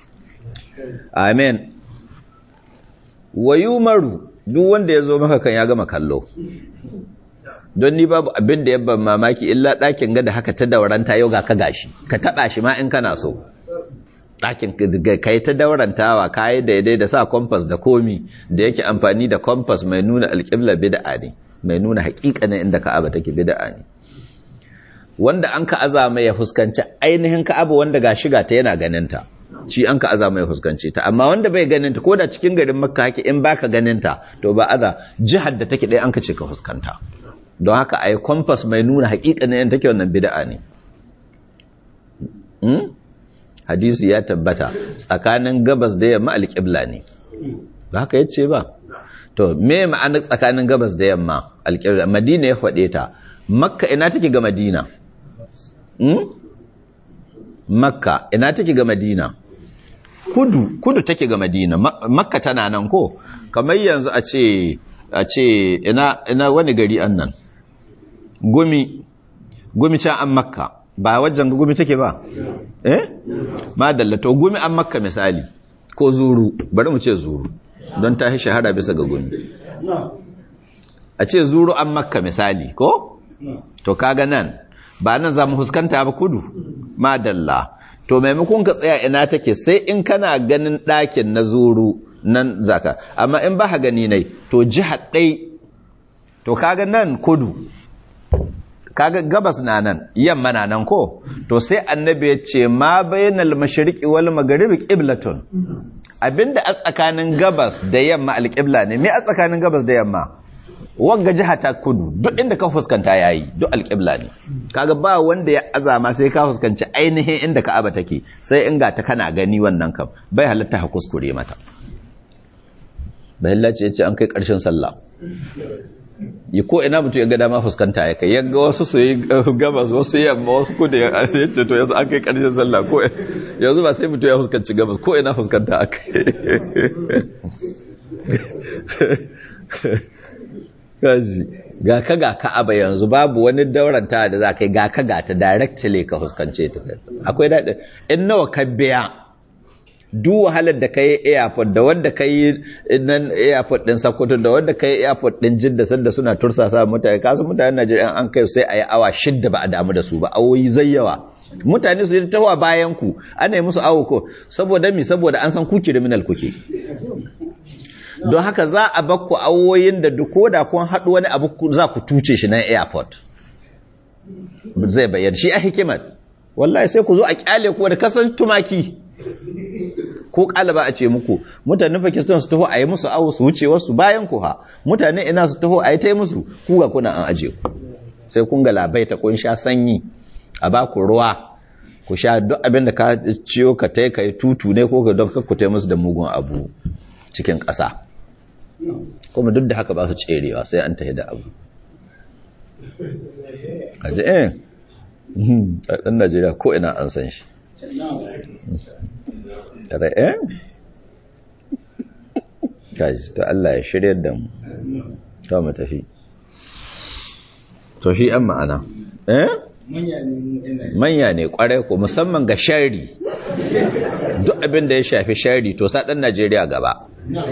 amen wa yumaru duk wanda ya zo maka kan ya gama kallo don ni babu abin da ya ban mamaki illa ɗakin gada haka ta dauranta yau ga ka gashi ka taɓa shi ma in kana so ɗakin ka yi ta daurantawa ka yi daidai da sa kompas da komi da yake amfani da kompas mai nuna alƙibla bid'a ne mai nuna haƙiƙanin inda ka'aba take bid'a ne wanda an ka azama ya fuskanci ainihin ka'aba wanda ga shiga ta yana ganinta shi an ka azama ya fuskanci ta amma wanda bai ganinta ko da cikin garin makka hake in baka ganinta to ba aza jihar da take ɗaya an ka ce ka fuskanta don haka ai compass mai nuna haƙiƙanin yan take wannan bid'a ne hadisi ya tabbata tsakanin gabas da yamma alƙibla ne ba haka yace ba to me ma'anar tsakanin gabas da yamma alƙibla madina ya faɗe ta makka ina take ga madina makka ina take ga madina kudu kudu take ga madina makka tana nan ko kamar yanzu a ce a ce ina ina wani gari annan gumi gumi can an makka ba wajen gumi take ba eh madalla to gumi an makka misali ko zuru bari mu ce zuru don ta shahara bisa ga gumi a ce zuru an makka misali ko to kaga nan ba nan za mu fuskanta ba kudu madalla to maimakon ka tsaya ina take sai in kana ganin ɗakin na zuru nan zaka amma in ba gani nai to jihar ɗai to kaga nan kudu kaga gabas na nan yamma na nan ko to sai annabi ya ce ma bainal mashriqi wal magharibi qiblatun abinda a tsakanin gabas da yamma alqibla ne me a tsakanin gabas da yamma wanga jiha ta kudu duk inda ka fuskanta yayi duk alƙibla ne kaga ba wanda ya azama sai ka fuskanci ainihin inda Ka'aba take sai in ga ta kana gani wannan kam bai halatta ha kuskure mata bai halatta yace an kai ƙarshen sallah yi ko ina mutum ya ga dama fuskanta ya kai yaga wasu su yi gabas wasu yamma wasu kudu ya yace to yanzu an kai ƙarshen sallah ko yanzu ba sai mutum ya fuskanci gabas ko ina fuskanta akai kaji ga ka ga ka'aba yanzu babu wani dauranta da za ka yi ga ka ga ta directly ka huskance ta akwai daɗi in nawa ka biya duk wahalar da kai airport da wanda kai nan airport din Sokoto da wanda kai airport din Jidda sanda suna tursasa mutane kasu mutanen Najeriya an kai sai ayi awa shidda ba a damu da su ba awoyi zayyawa mutane su yi tawa bayan ku ana yi musu awo ko saboda mi saboda an san ku criminal kuke don haka za a bakku awoyin da duk koda kun haɗu wani abu za ku tuce shi nan airport zai bayyana shi a hikimar wallahi sai ku zo a kyale ku da kasan tumaki ko kalaba a ce muku mutanen Pakistan su taho a yi musu awo su wuce wasu bayan ku ha mutane ina su taho a yi ta yi musu ku ga kuna an aje ku sai kun ga labaita kun sha sanyi a ba ku ruwa ku sha duk abin da ka ciyo ka tai kai tutu ne ko ka don ka ku tai musu da mugun abu cikin ƙasa kuma duk da haka ba su tserewa sai an tahi da abu aje eh ɗan Najeriya ko ina an san shi tare eh gaji to Allah ya shirya da mu to mu tafi to shi an ma'ana eh manya ne kwarai ko musamman ga shari duk abin da ya shafi shari to sa dan Najeriya gaba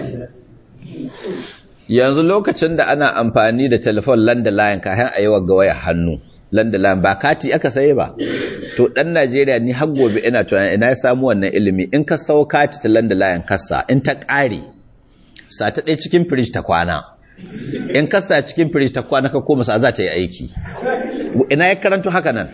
yanzu lokacin da ana amfani da telefon landline kayan a yi wa wayar hannu landline ba kati aka saye ba to dan Najeriya ni har gobe ina tunanin ina ya samu wannan ilimi in ka sau kati ta landline kasa in ta ƙare sa ta ɗaya cikin firij ta kwana in kasa cikin firij ta kwana ka koma sa za ta yi aiki ina ya karanto haka nan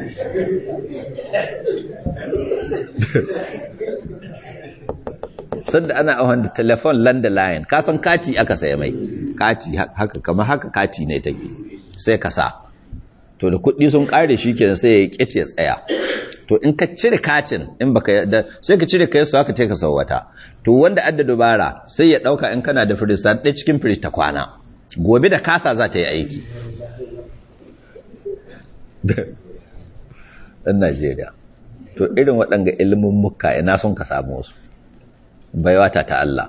sanda ana awon da telefon landline ka san kati aka saye mai kati haka kama haka kati ne take sai ka sa to da kuɗi sun ƙare shi kenan sai ya ƙit ya tsaya to in ka cire katin in baka da sai ka cire kai su haka take ka sau wata to wanda adda dubara sai ya ɗauka in kana da firij ɗaya cikin firij ta kwana gobe da kasa za ta yi aiki ɗan Najeriya to irin waɗanga ilimin muka ina son ka samu su baiwata ta Allah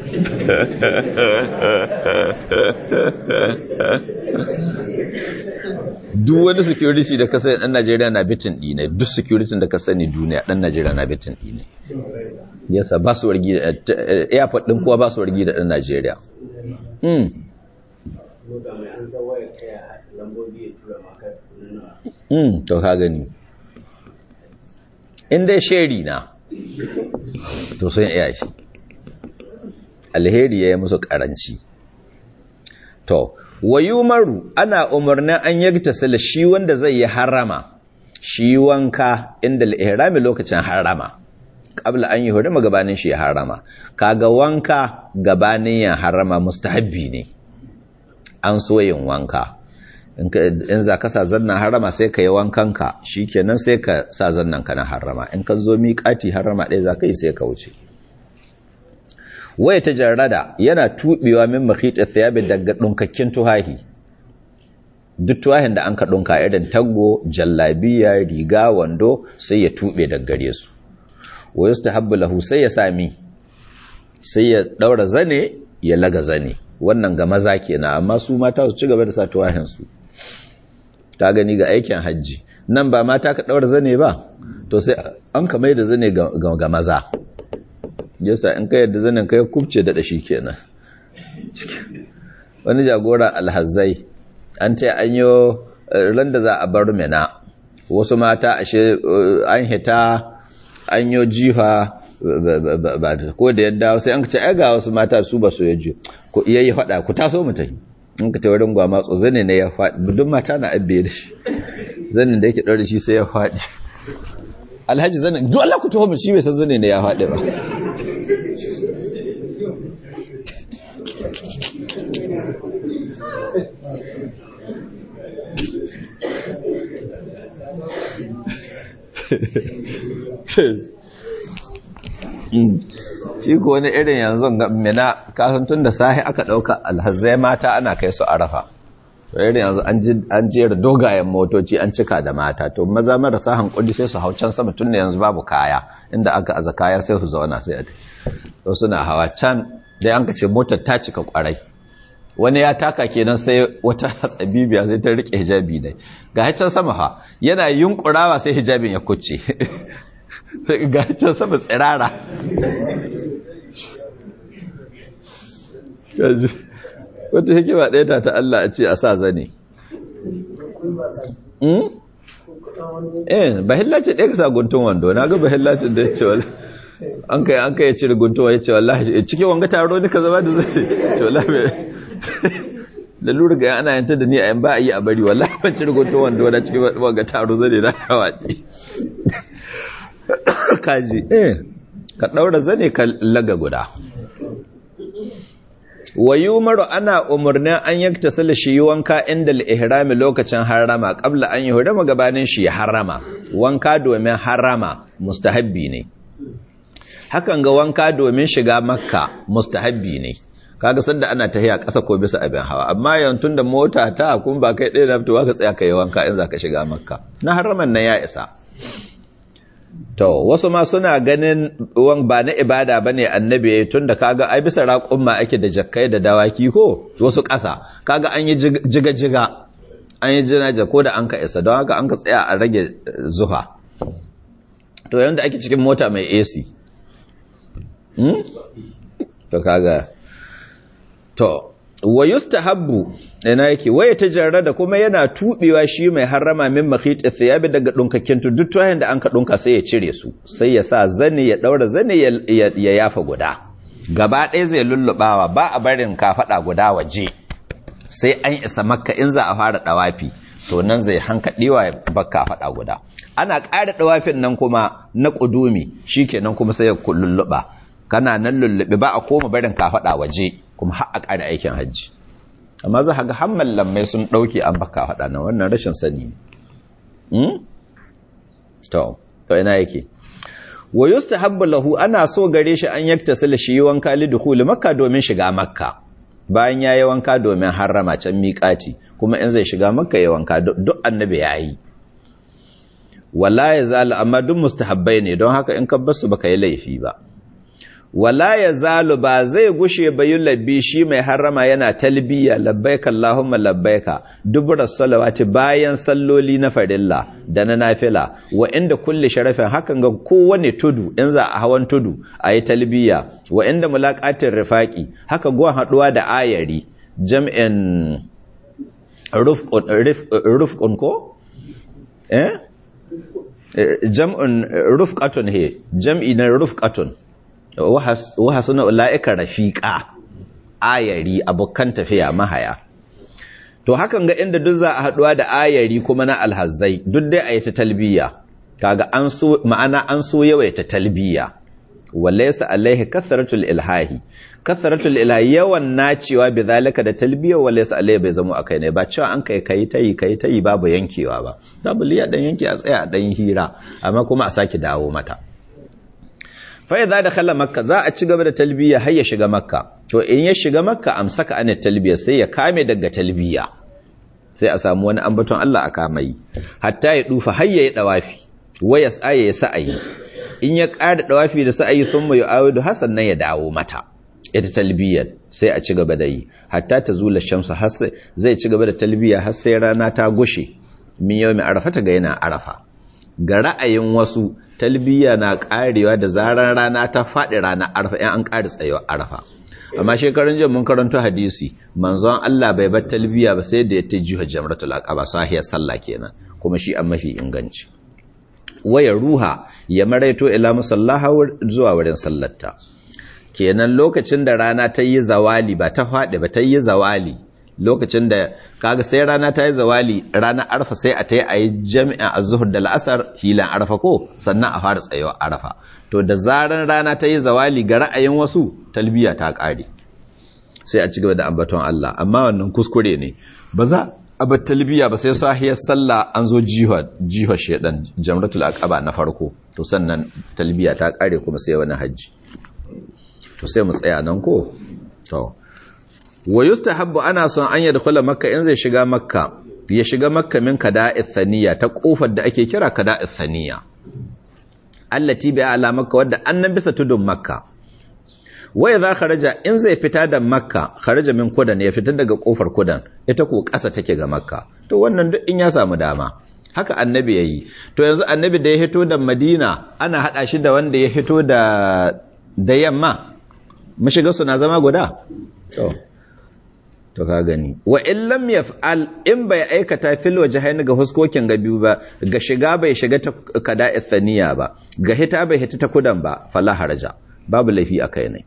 duk wani security da ka sani ɗan Najeriya na bitin ɗi ne duk security da ka sani duniya ɗan Najeriya na bitin ɗi ne yasa ba su wargi da airport ɗin kuwa ba su wargi da ɗan Najeriya to ka gani in dai sheri na to sun iya shi alheri ya yi musu karanci to wayumaru ana umarnin an yagta sala shi wanda zai yi harama shi wanka inda al lokacin harama qabla an yi hurima gabanin shi ya harama kaga wanka gabanin ya harama mustahabbi ne an so yin wanka in za ka sa zannan harama sai ka yi wankanka shi kenan sai ka sa zannan ka na harama in ka zo miƙati harama ɗaya za ka yi sai ka wuce waya ta jarrada yana tuɓewa min makhita thiyabi daga ɗunkakken tuhahi duk tuhahin da an ka ɗunka irin taggo jallabiya riga wando sai ya tuɓe daga gare su wa yustahabbu lahu sai ya sami sai ya ɗaura zane ya laga zane wannan ga maza kenan amma su mata su ci gaba da sa tuwahin su ta gani ga aikin hajji nan ba mata ka ɗaura zane ba to sai an ka mai da zane ga maza yasa in ka yadda zanen ka ya kubce da shi kenan wani jagora alhazai an ta an yi ran da za a bar mina wasu mata ashe an hita an yi jifa ko da yadda sai an ka ce ai ga wasu mata su ba su yaji ko yayi faɗa ku taso mu tafi in ka tawarin gwama tso zane ne ya faɗi duk mata na abbe da shi zanen da yake ɗaure shi sai ya faɗi alhaji zanen duk Allah ku taho mu shi bai san zane ne ya faɗi ba shi ko wani irin yanzu ga mina kasan tun da sahi aka ɗauka alhazai mata ana kai su arafa to irin yanzu an jera dogayen motoci an cika da mata to maza marasa hankuli sai su hau can sama tun da yanzu babu kaya inda aka aza kaya sai su zauna sai a to suna hawa can dai an ce motar ta cika kwarai wani ya taka kenan sai wata hatsabibiya sai ta rike hijabi ne ga can sama ha yana yunkurawa sai hijabin ya kucce sai ga can sama tsirara wata hikima ɗaya ta ta Allah a ce a sa zane eh bahillaci ɗaya ka sa guntun wando na ga bahillacin da ya ce wala an kai an kai ya cire guntun ya ce wallahi cikin wanga taro ne ka zama da zai ce wallahi da lura ga ana yanta da ni a yan ba a yi a bari wallahi ban cire guntun wando na cikin wanga taro zane na yawaɗi kaji eh ka ɗaura zane ka laga guda wa yumaru ana umarnin an yakta sala shi wanka inda al-ihrami lokacin harama qabla an yuhrama gabanin shi harama wanka domin harama mustahabbi ne hakan ga wanka domin shiga makka mustahabbi ne kaga sanda ana tahiya ƙasa ko bisa abin hawa amma yantun da mota ta kun ba kai ɗaya na fitowa ka tsaya kai wanka in zaka shiga makka na haraman nan ya isa To, wasu ma suna ganin wan ba na ibada ba ne annabi ya yi tun da kaga ai bisa raƙon ma ake da jakkai da dawaki ko wasu ƙasa, kaga an yi jiga-jiga, an yi jinaja ko da an ka isa, don haka an ka tsaya a rage zufa. To, yadda ake cikin mota mai AC. Hmm? To, kaga. To, wa yustahabbu ina yake waya tajarrada kuma yana tubewa shi mai harrama min makhit thiyabi daga dunkakken duk tuwayen da anka dunka sai ya cire su sai ya sa zane ya daura zane ya yafa guda gaba ɗaya zai lullubawa ba a barin kafada guda waje sai an isa makka in za a fara dawafi to nan zai hankadewa ya bakka fada guda ana ƙara dawafin nan kuma na kudumi shikenan kuma sai ya lulluba kana nan lullube ba a koma barin kafada waje kuma har a ƙara aikin hajji amma za ga hamman lammai sun ɗauke an baka faɗa na wannan rashin sani ne to to ina yake wa yustahabbu lahu ana so gare shi an yaktasila shi wanka li dukhul makka domin shiga makka bayan yayi wanka domin harrama can miƙati kuma in zai shiga makka yayi wanka duk annabi yayi wala yazal amma duk mustahabbai ne don haka in ka basu baka yi laifi ba wala ya zalu ba zai gushe bayu labbi shi mai harama yana talbiya labbaika Allahumma labbaika dubura salawati bayan salloli na farilla da na nafila wa inda kulli sharafin hakan ga kowane tudu in za a hawan tudu a yi talbiya wa inda mulaqatin rifaqi haka gwan haduwa da ayari jam'in rufqun ko eh jam'un rufqatun he jam'i na rufqatun waha suna ula'ika rafiƙa ayari abokan tafiya mahaya to hakan ga inda duk za a haɗuwa da ayari kuma na alhazzai duk dai a yi ta talbiya kaga an so ma'ana an so yawaita talbiya walaysa alaihi kathratul ilhahi kathratul ilahi yawan nacewa bi zalika da talbiya walaysa alaihi bai zama akai ne ba cewa an kai kai tayi kai tayi babu yankewa ba babu liya dan yanke a tsaya a dan hira amma kuma a saki dawo mata fai za da khala makka za a ci gaba da talbiya har ya shiga makka to in ya shiga makka amsaka ana talbiya sai ya kame daga talbiya sai a samu wani ambaton Allah a kamai hatta ya dufa har ya yi dawafi wa ya tsaye ya sa'ayi in ya ƙara dawafi da sa'ayi sun mai awidu hasan nan ya dawo mata ita talbiyar sai a ci gaba da yi hatta ta zula shamsu har zai ci gaba da talbiya har sai rana ta gushe min yau mai arafa ta ga yana arafa ga ra'ayin wasu talbiya na karewa da zaran rana ta faɗi rana arfa in an ƙari tsayewa arfa amma shekarun jin mun karanto hadisi manzon Allah bai bar talbiya ba sai da ya ta jiha jamratul aqaba sahiyar sallah kenan kuma shi an mafi inganci waya ruha ya maraito ila musallaha zuwa wurin sallarta kenan lokacin da rana ta yi zawali ba ta faɗi ba ta yi zawali lokacin da kaga sai rana ta yi zawali ranar arfa sai a ta yi a yi jami'an azuhur da la'asar hilan arfa ko sannan a fara tsayewa arfa to da zaran rana ta yi zawali ga ra'ayin wasu talbiya ta ƙare sai a ci gaba da ambaton Allah amma wannan kuskure ne ba za a bar talbiya ba sai sahiyar sallah an zo jiha jiha shedan jamratul aqaba na farko to sannan talbiya ta ƙare kuma sai wani hajji to sai mu tsaya nan ko to wa yustahabbu ana son an yadkhula makka in zai shiga makka ya shiga makka min kada'ith thaniya ta kofar da ake kira kada'ith thaniya allati bi ala makka wadda annan bisa tudun makka wa idza kharaja in zai fita da makka kharaja min kudan ya fita daga kofar kudan ita ko ƙasa take ga makka to wannan duk in ya samu dama haka annabi yayi to yanzu annabi da ya hito da Madina ana hada shi da wanda ya hito da da yamma mashiga suna zama guda to to ka gani wa in lam yaf'al in bai aikata fil wajhain ga huskokin ga biyu ba ga shiga bai shiga ta kada ithaniya ba ga hita bai hita ta kudan ba fala haraja babu laifi akai ne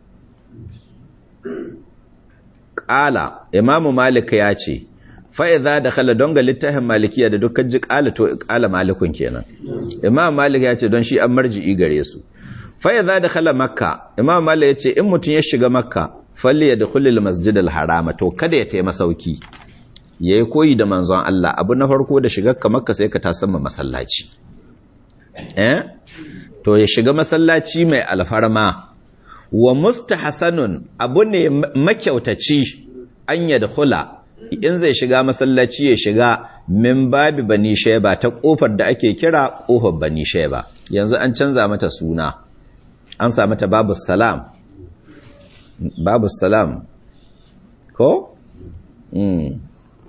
qala imamu malik ya ce fa idza dakhala don ga littafin malikiya da dukkan ji qala to qala malikun kenan imam malik ya ce don shi an marji'i gare su fa idza dakhala makka imam malik ya ce in mutun ya shiga makka falli yadkhulul masjidal harama to kada ya tayi masauki yayi koyi da manzon Allah abu na farko da shigar ka makka sai ka tasamma masallaci eh to ya shiga masallaci mai alfarma wa mustahsanun abu ne makyautaci an yadkhula in zai shiga masallaci ya shiga min babi bani shayba ta kofar da ake kira kofar bani shayba yanzu an canza mata suna an sa mata babu salam babu salam ko mm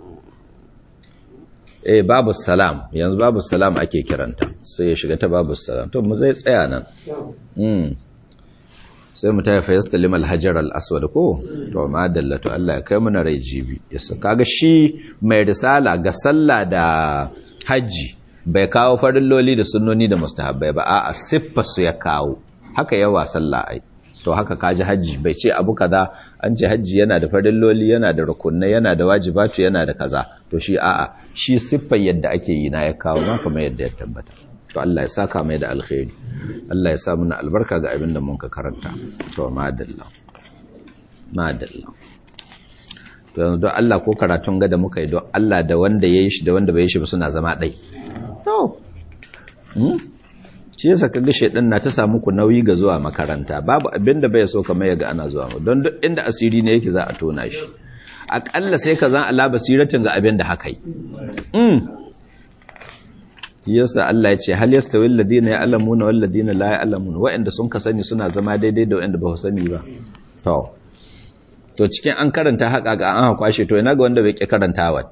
eh babu salam yanzu babu salam ake kiranta sai ya shiga ta babu salam to mu zai tsaya nan mm sai mu tafi yastalim alhajar al-aswad ko to ma dallatu Allah ya kai muna rai jibi yasa kaga shi mai risala ga sallah da haji bai kawo farilloli da sunnoni da mustahabbai ba a'a siffa su ya kawo haka yawa sallah ai to haka kaji haji bai ce abu kaza an ce haji yana da farilloli yana da rukunai yana da wajibatu yana da kaza to shi a'a shi siffar yadda ake yi na ya kawo ma kamar yadda ya tabbata to Allah ya saka mai da alkhairi Allah ya sa muna albarka ga abin da mun ka karanta to madalla madalla to yanzu don Allah ko karatun ga da muka yi don Allah da wanda ya yi shi da wanda bai yi shi ba suna zama ɗai to shi yasa kaga shedan na ta samu ku nauyi ga zuwa makaranta babu abin da bai so kamar yaga ana zuwa mu don duk inda asiri ne yake za a tona shi akalla sai ka zan ala basiratin ga abin da haka yi yasa Allah ya ce hal yastawil ladina ya'lamuna wal ladina la ya'lamun wa'anda sun ka sani suna zama daidai da wa'anda ba su sani ba to to cikin an karanta haka ga an kwashe to ina ga wanda bai ki karanta wat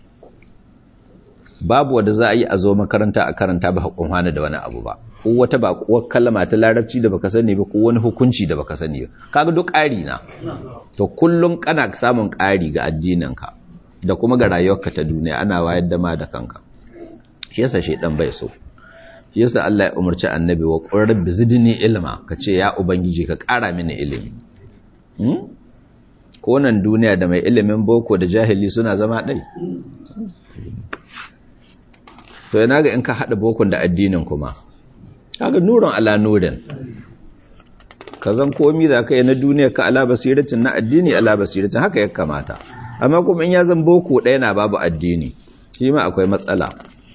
babu wanda za a yi a zo makaranta a karanta ba hakun hana da wani abu ba ko wata ba kuwar kalma ta larabci da baka sani ba ko wani hukunci da baka sani ba kaga duk ƙari na to kullun kana samun ƙari ga addininka da kuma ga rayuwarka ta duniya ana wayar da ma da kanka shi yasa shaidan bai so shi yasa Allah ya umarci annabi wa qur rabbi zidni ilma kace ya ubangiji ka ƙara mini ilimi hmm? ko nan duniya da mai ilimin boko da jahili suna zama ɗai to yana ga in ka haɗa bokon da addinin kuma kaga nurin ala nurin ka zan komi da ka yi na duniya ka ala basiratin na addini ala basiratin haka ya kamata amma kuma in ya zan boko ɗaya na babu addini shi ma akwai matsala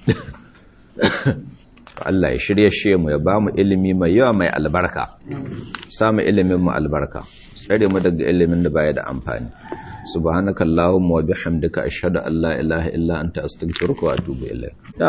Allah ya shirye shi mu ya ba mu ilimi mai yawa mai albarka samu ilimin mu albarka tsare mu daga ilimin da baya da amfani subhanakallahumma wa bihamdika ashhadu an la ilaha illa anta astaghfiruka wa atubu ilayk